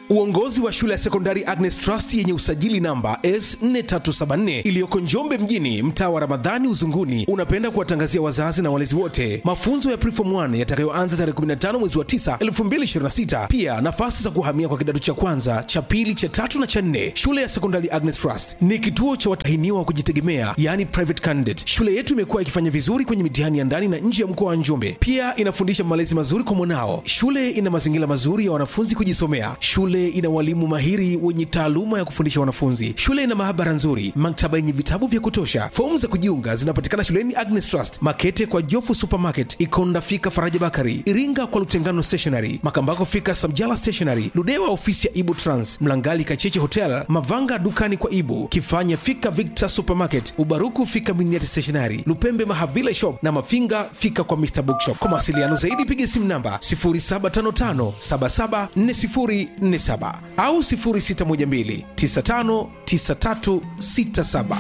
Uongozi wa shule ya sekondari Agnes Trust yenye usajili namba S4374 iliyoko Njombe mjini, mtaa wa Ramadhani Uzunguni, unapenda kuwatangazia wazazi na walezi wote mafunzo ya Preform 1 yatakayoanza tarehe 15 mwezi wa 9 2026. Pia nafasi za kuhamia kwa kidato cha kwanza, cha pili, cha tatu na cha nne. Shule ya sekondari Agnes Trust ni kituo cha watahiniwa wa kujitegemea, yani private candidate. Shule yetu imekuwa ikifanya vizuri kwenye mitihani ya ndani na nje ya mkoa wa Njombe. Pia inafundisha malezi mazuri kwa mwanao. Shule ina mazingira mazuri ya wanafunzi kujisomea. Shule ina walimu mahiri wenye taaluma ya kufundisha wanafunzi. Shule ina maabara nzuri, maktaba yenye vitabu vya kutosha. Fomu za kujiunga zinapatikana shuleni Agnes Trust, Makete kwa Jofu Supermarket, Ikonda fika Faraja Bakari, Iringa kwa Lutengano Stationery, Makambako fika Samjala Stationery, Ludewa ofisi ya Ibu Trans, Mlangali Kacheche Hotel, Mavanga dukani kwa Ibu, Kifanya fika Victor Supermarket, Ubaruku fika Miniati Stationery, Lupembe Mahavila Shop na Mafinga fika kwa Mr Bookshop. Kwa mawasiliano zaidi piga simu namba 0755774047 au 0612959367.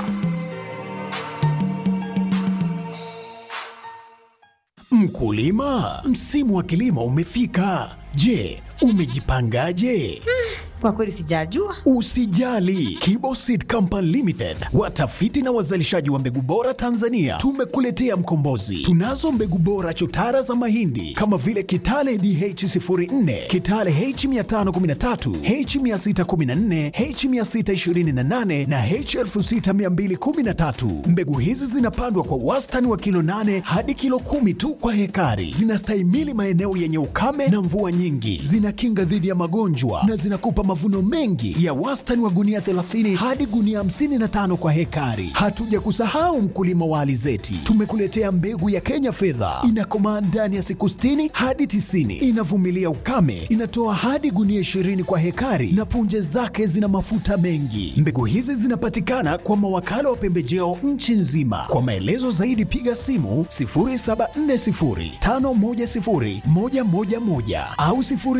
Mkulima, msimu wa kilimo umefika. Je, umejipangaje? Kwa kweli sijajua. Usijali, Kibo Seed Company Limited, watafiti na wazalishaji wa mbegu bora Tanzania, tumekuletea mkombozi. Tunazo mbegu bora chotara za mahindi kama vile Kitale DH04, Kitale H513, H614, H628 na H6213. Mbegu hizi zinapandwa kwa wastani wa kilo 8 hadi kilo kumi tu kwa hekari. Zinastahimili maeneo yenye ukame na mvua nyingi, zinakinga dhidi ya magonjwa na zinakupa mavuno mengi ya wastani wa gunia 30 hadi gunia 55 kwa hekari. Hatuja kusahau mkulima wa alizeti, tumekuletea mbegu ya Kenya fedha, inakomaa ndani ya siku 60 hadi 90, inavumilia ukame, inatoa hadi gunia 20 kwa hekari na punje zake zina mafuta mengi. Mbegu hizi zinapatikana kwa mawakala wa pembejeo nchi nzima. Kwa maelezo zaidi piga simu 0740510111 au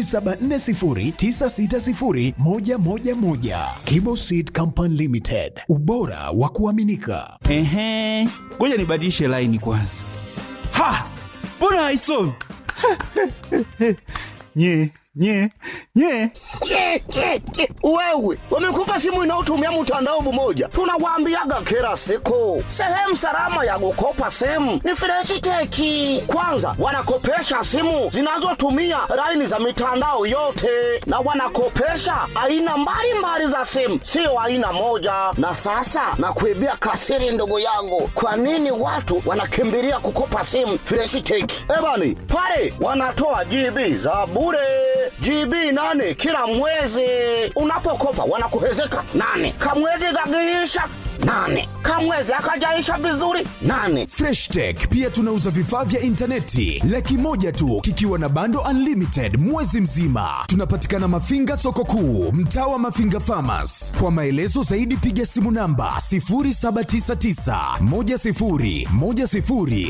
0740960111. Kibo Seed Company Limited, ubora wa kuaminika. Ehe, ngoja nibadilishe laini kwanza. Ha, mbona haisomi? nye nye nye Ke, ke, ke. Wewe wamekupa simu inayotumia mtandao mmoja, tunawaambiaga kila siku, sehemu salama ya kukopa simu ni Freshiteki. Kwanza wanakopesha simu zinazotumia laini za mitandao yote, na wanakopesha aina mbalimbali za simu, sio aina moja. Na sasa nakuibia kasiri, ndugu yangu, kwa nini watu wanakimbilia kukopa simu Freshiteki? Ebani pale wanatoa GB za bure GB nane kila mwezi. Unapokopa wanakuhezeka nane, kamwezi gagiisha nane, kamwezi akajaisha vizuri nane. Fresh Tech pia tunauza vifaa vya intaneti laki moja tu kikiwa na bando unlimited mwezi mzima. Tunapatikana Mafinga soko kuu, mtaa wa Mafinga Farmers. Kwa maelezo zaidi piga simu namba 0799 10 10 00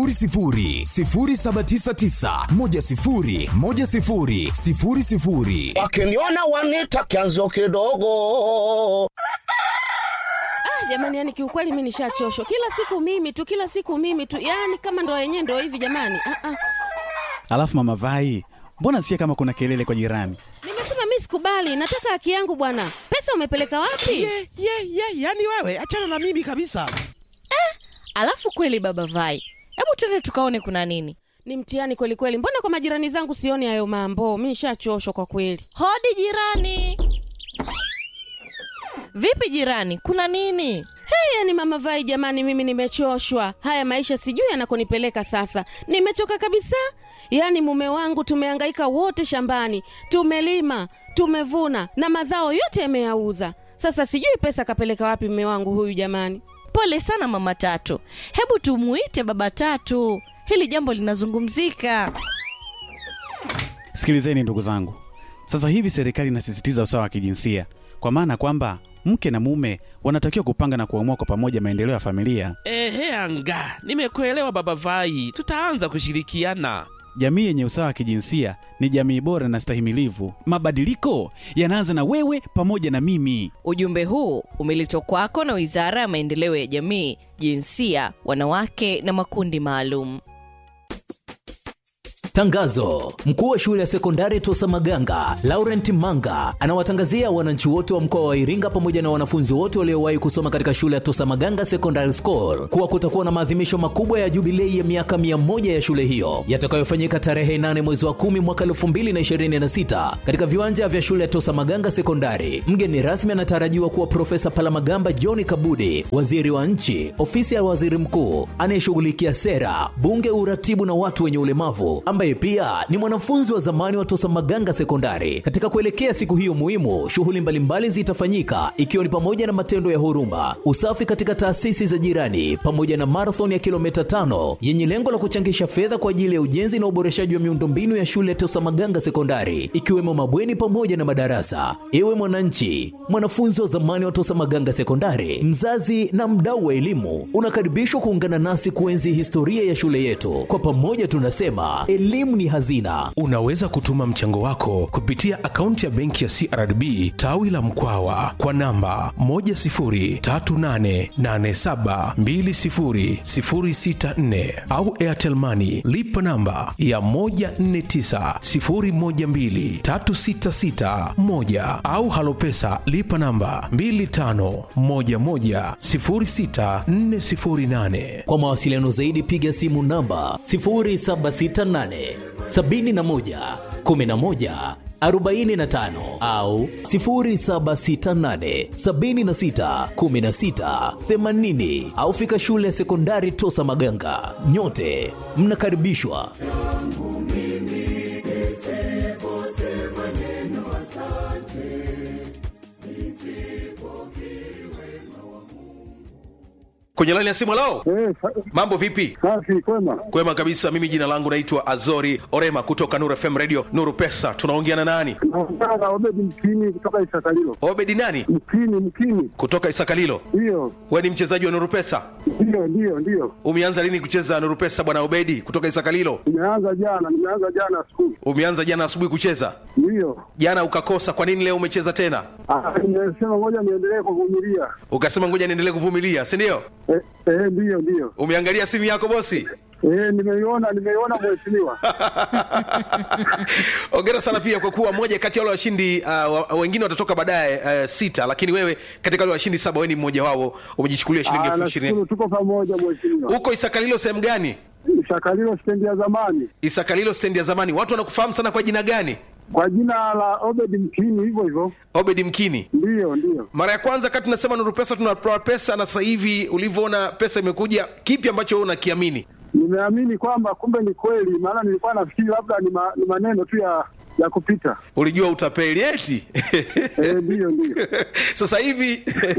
0799 10 10 00. Wakiniona wanita kianzo kidogo. jamani yani kiukweli mi nishachoshwa kila siku mimi tu kila siku mimi tu yani kama ndo yenyewe ndo hivi jamani ah, ah. Alafu mama Vai, mbona sikia kama kuna kelele kwa jirani? nimesema mi sikubali nataka haki yangu bwana pesa umepeleka wapi ye ye ye yani wewe achana na mimi kabisa Alafu kweli baba Vai, hebu twende tukaone kuna nini. ni mtihani kweli kweli mbona kwa majirani zangu sioni hayo mambo mi nishachoshwa kwa kweli Hodi jirani. Vipi jirani, kuna nini? hey, yani mama vai jamani mimi nimechoshwa haya maisha sijui yanakonipeleka sasa nimechoka kabisa yaani mume wangu tumehangaika wote shambani tumelima tumevuna na mazao yote yameyauza sasa sijui pesa kapeleka wapi mume wangu huyu jamani Pole sana mama Tatu, hebu tumuite baba Tatu, hili jambo linazungumzika. Sikilizeni ndugu zangu, sasa hivi serikali inasisitiza usawa wa kijinsia, kwa maana kwamba mke na mume wanatakiwa kupanga na kuamua kwa pamoja maendeleo ya familia. ehe anga nimekuelewa baba vai tutaanza kushirikiana Jamii yenye usawa wa kijinsia ni jamii bora na stahimilivu. Mabadiliko yanaanza na wewe pamoja na mimi. Ujumbe huu umeletwa kwako na Wizara ya Maendeleo ya Jamii, Jinsia, Wanawake na Makundi Maalum. Tangazo: mkuu wa shule ya sekondari Tosa Maganga Laurent Manga anawatangazia wananchi wote wa mkoa wa Iringa pamoja na wanafunzi wote waliowahi kusoma katika shule ya Tosa Maganga Secondary School kuwa kutakuwa na maadhimisho makubwa ya jubilei ya miaka mia moja ya shule hiyo yatakayofanyika tarehe 8 mwezi wa 10 mwaka 2026 katika viwanja vya shule ya Tosa Maganga Sekondari. Mgeni rasmi anatarajiwa kuwa Profesa Palamagamba John Kabudi, waziri wa nchi, ofisi ya waziri mkuu anayeshughulikia sera, bunge, uratibu na watu wenye ulemavu, ambaye pia ni mwanafunzi wa zamani wa Tosa Maganga Sekondari. Katika kuelekea siku hiyo muhimu, shughuli mbalimbali zitafanyika ikiwa ni pamoja na matendo ya huruma, usafi katika taasisi za jirani, pamoja na marathon ya kilomita tano yenye lengo la kuchangisha fedha kwa ajili ya ujenzi na uboreshaji wa miundombinu ya shule ya Tosa Maganga Sekondari, ikiwemo mabweni pamoja na madarasa. Ewe mwananchi, mwanafunzi wa zamani wa Tosa Maganga Sekondari, mzazi na mdau wa elimu, unakaribishwa kuungana nasi kuenzi historia ya shule yetu. Kwa pamoja tunasema elimu ni hazina. Unaweza kutuma mchango wako kupitia akaunti ya benki ya CRDB tawi la Mkwawa kwa namba 10388720064 au Airtel Money lipa namba ya 1490123661 au Halopesa lipa namba 25110648. Kwa mawasiliano zaidi piga simu namba 0768 71 11 45 au 0768 76 16 80 au fika shule ya sekondari Tosa Maganga. Nyote mnakaribishwa. kwenye laini ya simu lao mambo vipi safi kwema kwema kabisa mimi jina langu naitwa azori orema kutoka nuru fm radio nuru pesa tunaongea na nani naongea na obedi mkini kutoka isakalilo obedi nani mkini mkini kutoka isakalilo ndiyo we ni mchezaji wa nuru pesa ndiyo ndiyo ndiyo umeanza lini kucheza nuru pesa bwana obedi kutoka isakalilo nimeanza jana nimeanza jana asubuhi umeanza jana asubuhi kucheza ndiyo jana ukakosa kwa nini leo umecheza tena Ah, nimesema ngoja niendelee kuvumilia ukasema ngoja niendelee kuvumilia si ndio eh, eh, ndiyo ndiyo umeangalia simu yako bosi eh, nimeiona nimeiona mheshimiwa ongera sana pia kwa kuwa moja kati ya wale washindi uh, wa- wengine watatoka baadaye uh, sita lakini wewe katika wale washindi saba wewe ni mmoja wao umejichukulia shilingi Ah, elfu ishirini nashukuru tuko pamoja mheshimiwa huko isakalilo sehemu gani shakalilo stendi ya zamani isakalilo stendi ya zamani watu wanakufahamu sana kwa jina gani kwa jina la obedi mkini hivyo hivyo obedi mkini ndiyo ndiyo mara ya kwanza kati tunasema nuru pesa tunatoa pesa na sasa hivi ulivyoona pesa imekuja kipi ambacho wewe unakiamini nimeamini kwamba kumbe ni kweli maana nilikuwa nafikiri labda ni, ma, ni maneno tu ya ya kupita ulijua utapeli eti eh, ndiyo ndiyo sasa hivi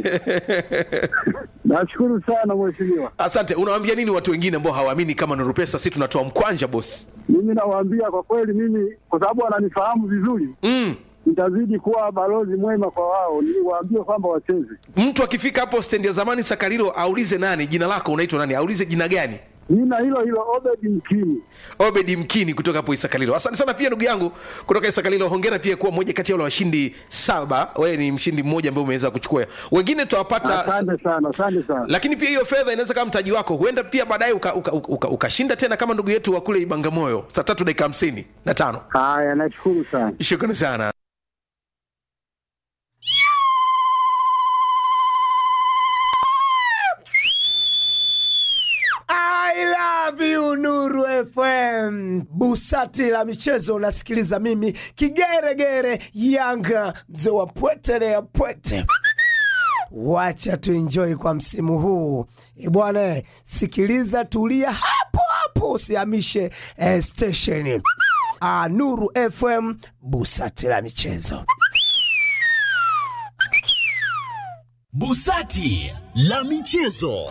nashukuru sana mheshimiwa asante unawaambia nini watu wengine ambao hawaamini kama nuru pesa si tunatoa mkwanja bosi mimi nawaambia kwa kweli mimi kwa sababu wananifahamu vizuri mm. nitazidi kuwa balozi mwema kwa wao niwaambie kwamba wacheze mtu akifika hapo stendi ya zamani sakarilo aulize nani jina lako unaitwa nani aulize jina gani jina hilo hilo obedi mkini obedi mkini kutoka hapo isakalilo asante sana pia ndugu yangu kutoka isakalilo hongera pia kuwa moja kati ya wale washindi saba wewe ni mshindi mmoja ambaye umeweza kuchukua wengine tutawapata asante sana asante sana lakini pia hiyo fedha inaweza kama mtaji wako huenda pia baadaye ukashinda uka, uka, uka, ukashinda tena kama ndugu yetu wa kule ibangamoyo saa tatu dakika hamsini na tano haya nashukuru sana shukrani sana I love you Nuru FM. Busati la michezo unasikiliza mimi kigeregere Yanga mzee wa pwete ya pwete. Wacha tuenjoy kwa msimu huu E bwana, sikiliza, tulia hapo hapo, usihamishe eh, station. Ah, Nuru FM, busati la michezo. Busati la michezo.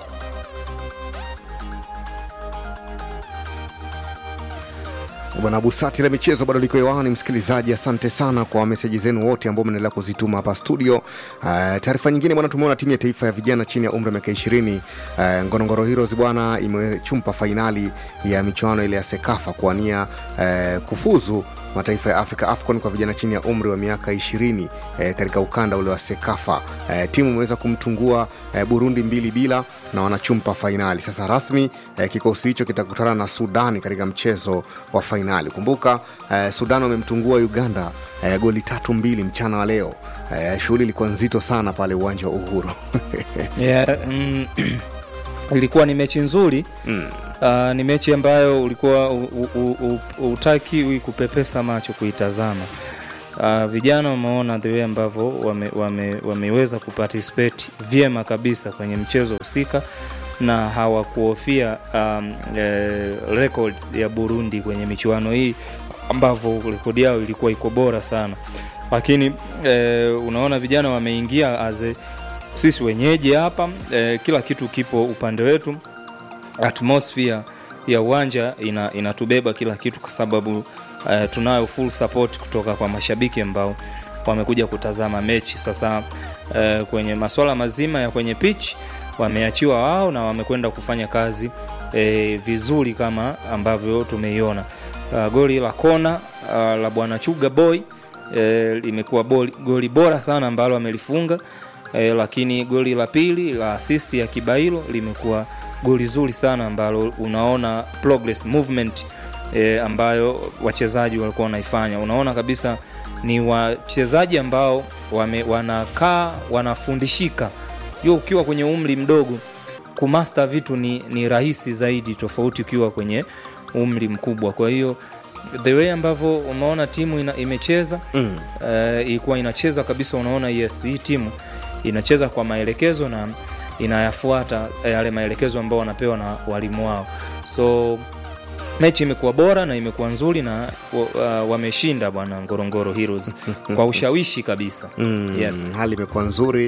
Bwana Busati la michezo bado liko hewani, msikilizaji. Asante sana kwa meseji zenu wote ambao mnaendelea kuzituma hapa studio. Uh, taarifa nyingine bwana, tumeona timu ya taifa ya vijana chini ya umri wa miaka ishirini uh, Ngorongoro Heroes bwana imechumpa fainali ya michuano ile ya Sekafa kuwania uh, kufuzu mataifa ya Afrika AFCON kwa vijana chini ya umri wa miaka 20 eh, katika ukanda ule wa Sekafa. Eh, timu imeweza kumtungua eh, Burundi mbili bila na wanachumpa fainali. Sasa rasmi eh, kikosi hicho kitakutana na Sudani katika mchezo wa fainali. Kumbuka eh, Sudan wamemtungua Uganda eh, goli tatu mbili mchana wa leo. Eh, shughuli ilikuwa nzito sana pale uwanja wa Uhuru. yeah, mm, ilikuwa ni mechi nzuri mm. Uh, ni mechi ambayo ulikuwa u- u- u- u- utakiwi kupepesa macho kuitazama. Uh, vijana wameona the way ambavyo wame, wame, wameweza kuparticipate vyema kabisa kwenye mchezo husika na hawakuhofia um, eh, records ya Burundi kwenye michuano hii ambavyo rekodi yao ilikuwa iko bora sana, lakini eh, unaona vijana wameingia as a- sisi wenyeji hapa eh, kila kitu kipo upande wetu atmosphere ya uwanja ina, inatubeba kila kitu kwa sababu uh, tunayo full support kutoka kwa mashabiki ambao wamekuja kutazama mechi sasa uh, kwenye masuala mazima ya kwenye pitch wameachiwa wao na wamekwenda kufanya kazi eh, vizuri kama ambavyo tumeiona uh, goli la kona uh, la bwana chuga boy eh, limekuwa boli- goli bora sana ambalo amelifunga eh, lakini goli la pili la assist ya kibailo limekuwa goli zuri sana ambalo unaona progress movement e, ambayo wachezaji walikuwa wanaifanya unaona kabisa ni wachezaji ambao wame, wanakaa wanafundishika hiyo ukiwa kwenye umri mdogo kumasta vitu ni, ni rahisi zaidi tofauti ukiwa kwenye umri mkubwa kwa hiyo the way ambavyo umeona timu ina, imecheza mm. uh, ilikuwa inacheza kabisa unaona yes hii timu inacheza kwa maelekezo na inayafuata yale maelekezo ambao wanapewa na walimu wao so mechi imekuwa bora na imekuwa nzuri na uh, wameshinda bwana ngorongoro heroes kwa ushawishi kabisa Mm, yes. hali imekuwa nzuri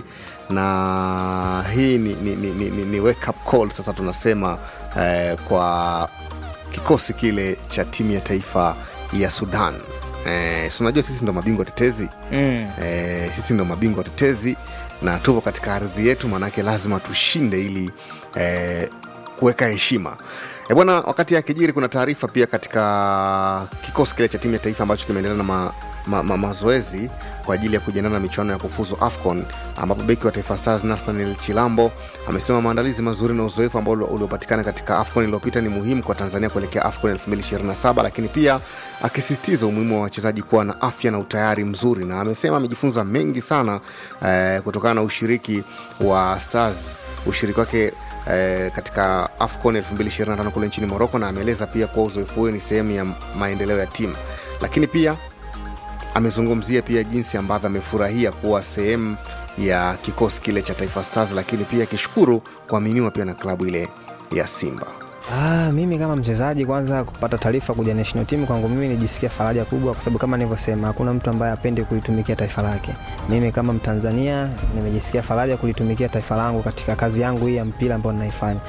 na hii ni, ni, ni, ni, ni wake up call sasa tunasema eh, kwa kikosi kile cha timu ya taifa ya sudan eh, si unajua sisi ndo mabingwa tetezi Mm. eh, sisi ndo mabingwa tetezi na tupo katika ardhi yetu maanake lazima tushinde ili eh, kuweka heshima E bwana, wakati ya kijiri kuna taarifa pia katika kikosi kile cha timu ya taifa ambacho kimeendelea na ma, ma, ma, mazoezi kwa ajili ya kujiandaa na michuano ya kufuzu AFCON ambapo beki wa Taifa Stars Nathaniel Chilambo amesema maandalizi mazuri na uzoefu ambao uliopatikana katika AFCON iliyopita ni muhimu kwa Tanzania kuelekea AFCON 2027, lakini pia akisisitiza umuhimu wa wachezaji kuwa na afya na utayari mzuri, na amesema amejifunza mengi sana eh, kutokana na ushiriki wa Stars, ushiriki wake eh, katika AFCON 2025 kule nchini Morocco, na ameeleza pia kuwa uzoefu huo ni sehemu ya maendeleo ya timu, lakini pia amezungumzia pia jinsi ambavyo amefurahia kuwa sehemu ya kikosi kile cha Taifa Stars, lakini pia akishukuru kuaminiwa pia na klabu ile ya Simba. Ah, mimi kama mchezaji kwanza kupata taarifa kuja national team kwangu mimi nijisikia faraja kubwa, kwa sababu kama nilivyosema, hakuna mtu ambaye apende kulitumikia taifa lake. Mimi kama Mtanzania nimejisikia faraja kulitumikia taifa langu katika kazi yangu hii ya mpira ambayo ninaifanya.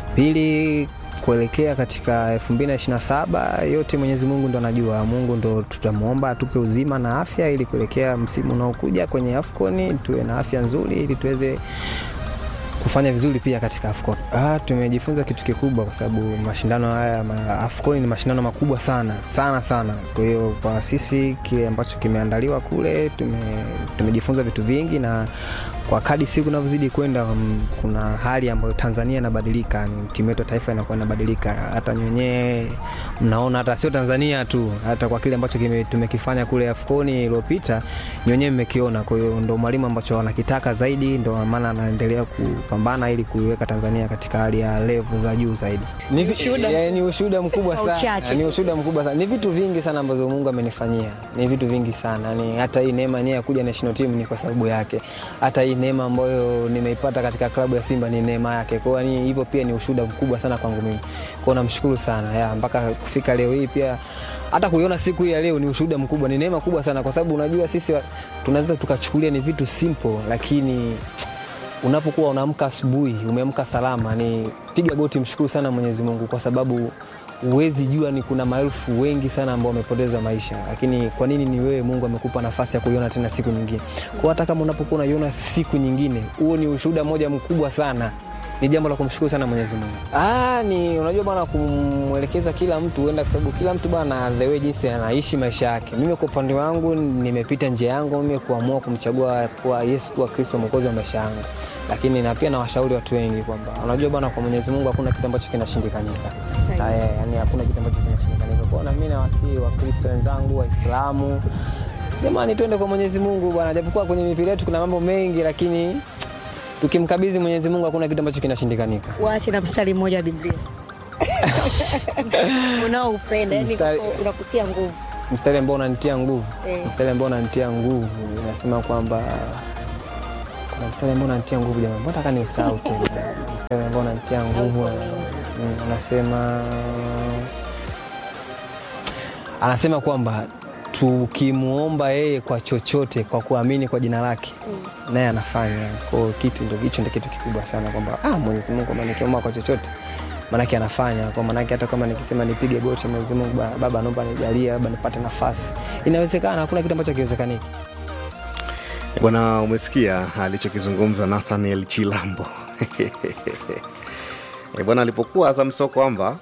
Pili, kuelekea katika 2027 yote Mwenyezi Mungu ndo anajua. Mungu ndo tutamwomba atupe uzima na afya ili kuelekea msimu unaokuja kwenye AFCON tuwe na afya nzuri ili tuweze kufanya vizuri pia katika AFCON. Ah, tumejifunza kitu kikubwa kwa sababu mashindano haya ma, AFCON ni mashindano makubwa sana sana sana. Kwa hiyo kwa sisi kile ambacho kimeandaliwa kule tume, tumejifunza vitu vingi na kwa kadi siku inavyozidi kwenda um, kuna hali ambayo Tanzania inabadilika, ni timu yetu ya taifa inakuwa inabadilika. Hata nyenyewe mnaona, hata sio Tanzania tu, hata kwa kile ambacho kime, tumekifanya kule AFCON iliyopita nyenyewe mmekiona. Kwa hiyo ndo mwalimu ambacho anakitaka zaidi, ndo maana anaendelea kupambana ili kuiweka Tanzania katika hali ya level za juu zaidi. Ni, vi- eh, ni ushuhuda mkubwa Kwa sana, uchache. ni ushuhuda mkubwa sana. Ni vitu vingi sana ambazo Mungu amenifanyia, ni vitu vingi sana. Yani hata hii neema yenyewe ya kuja national team ni kwa sababu yake. Hata hii neema ambayo nimeipata katika klabu ya Simba ni neema yake. Kwa hiyo yani hivyo pia ni ushuhuda mkubwa sana kwangu mimi. Kwa hiyo namshukuru sana ya mpaka kufika leo hii pia hata kuiona siku hii ya leo ni ushuhuda mkubwa, ni neema kubwa sana, kwa sababu unajua sisi wa- tunaweza tukachukulia ni vitu simple, lakini unapokuwa unaamka asubuhi umeamka salama, ni piga goti, mshukuru sana Mwenyezi Mungu kwa sababu huwezi jua ni kuna maelfu wengi sana ambao wamepoteza maisha, lakini kwa nini ni wewe Mungu amekupa nafasi ya kuiona tena siku nyingine. Kwa hata kama unapokuwa unaiona siku nyingine, huo ni ushuhuda moja mkubwa sana ni jambo la kumshukuru sana Mwenyezi Mungu. Ah, ni unajua bwana, kumwelekeza kila mtu huenda, kwa sababu kila mtu bwana, the way jinsi anaishi maisha yake. Mimi kwa upande wangu nimepita njia yangu mimi kuamua kumchagua kuwa Yesu kuwa Kristo mwokozi wa maisha yangu, lakini na pia nawashauri watu wengi kwamba unajua bwana, kwa Mwenyezi Mungu hakuna kitu ambacho kinashindikanika. Ah, eh, yani hakuna kitu ambacho kinashindikanika. Kwa hiyo na mimi nawasihi Wakristo wenzangu, Waislamu, jamani, twende kwa Mwenyezi Mungu bwana, japokuwa kwenye mipira yetu kuna mambo mengi, lakini tukimkabidhi Mwenyezi Mungu hakuna kitu ambacho kinashindikanika. Waache na mstari mmoja wa Biblia unaoupenda, yani Mstari- unakutia nguvu. mstari ambao unanitia nguvu Eh. mstari ambao unanitia nguvu inasema kwamba kuna mstari ambao unanitia nguvu jamani mbona taka nisahau tena mstari ambao unanitia nguvu mm, anasema anasema kwamba tukimwomba yeye kwa chochote kwa kuamini kwa jina lake naye anafanya kwao kitu ndo hicho ndo kitu kikubwa sana kwamba ah, mwenyezi mungu kwamba nikiomba kwa chochote manake anafanya kwa manake hata kama nikisema nipige goti mwenyezi mungu "Ba- baba naomba nijalie labda nipate nafasi inawezekana hakuna kitu ambacho akiwezekaniki bwana umesikia alichokizungumza nathaniel chilambo Eh, bwana alipokuwa azam sio kwamba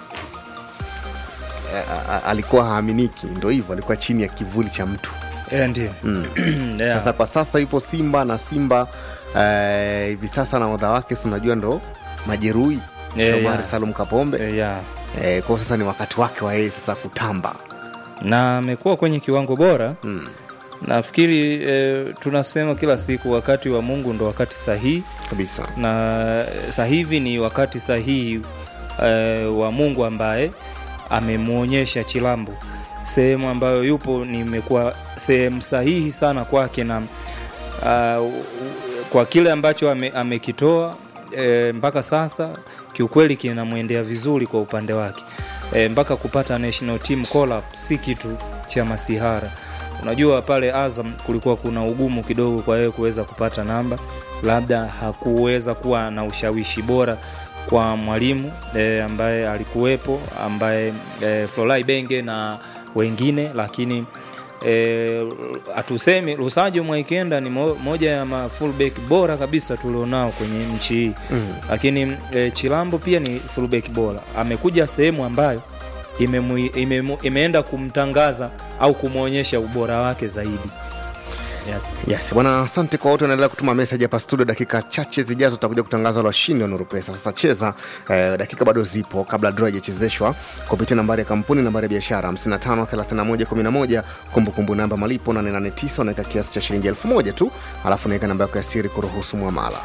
eh, a- a- alikuwa haaminiki ndo hivyo alikuwa chini ya kivuli cha mtu Eh, ndio mm. Yeah. sasa kwa sasa yupo simba na simba eh, hivi sasa na odha wake si unajua ndo majeruhi Yeah, Shomari yeah. salum kapombe Eh, yeah. eh, kwao sasa ni wakati wake wa yeye sasa kutamba na amekuwa kwenye kiwango bora mm. nafikiri e, tunasema kila siku wakati wa mungu ndo wakati sahihi kabisa na eh, sasa hivi ni wakati sahihi e, wa mungu ambaye amemwonyesha chilambo sehemu ambayo yupo nimekuwa sehemu sahihi sana kwake na uh, kwa kile ambacho ame, amekitoa e, mpaka sasa kiukweli kinamwendea vizuri kwa upande wake e, mpaka kupata national team call up si kitu cha masihara unajua pale azam kulikuwa kuna ugumu kidogo kwa yeye kuweza kupata namba labda hakuweza kuwa na ushawishi bora kwa mwalimu e, ambaye alikuwepo ambaye e, flolai benge na wengine lakini hatusemi e, lusajo mwaikenda ni mo, moja ya ma fullback bora kabisa tulionao kwenye nchi hii Mm. lakini e, chilambo pia ni fullback bora amekuja sehemu ambayo imemu, imemu, imeenda kumtangaza au kumwonyesha ubora wake zaidi yes. yes bwana asante kwa wote wanaendelea kutuma meseji hapa studio dakika chache zijazo tutakuja kutangaza wale washindi wa nuru pesa sasa cheza eh, dakika bado zipo kabla draw haijachezeshwa kupitia nambari ya kampuni nambari ya biashara 553111 kumbukumbu namba malipo 889 unaweka kiasi cha shilingi 1000 tu alafu unaweka namba yako ya siri kuruhusu mwamala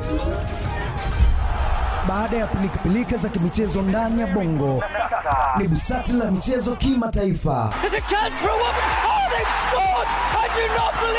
baada ya pilikapilika za kimichezo ndani ya bongo ni busati la michezo kimataifa There's a chance for a woman. Oh, they've scored! I do not believe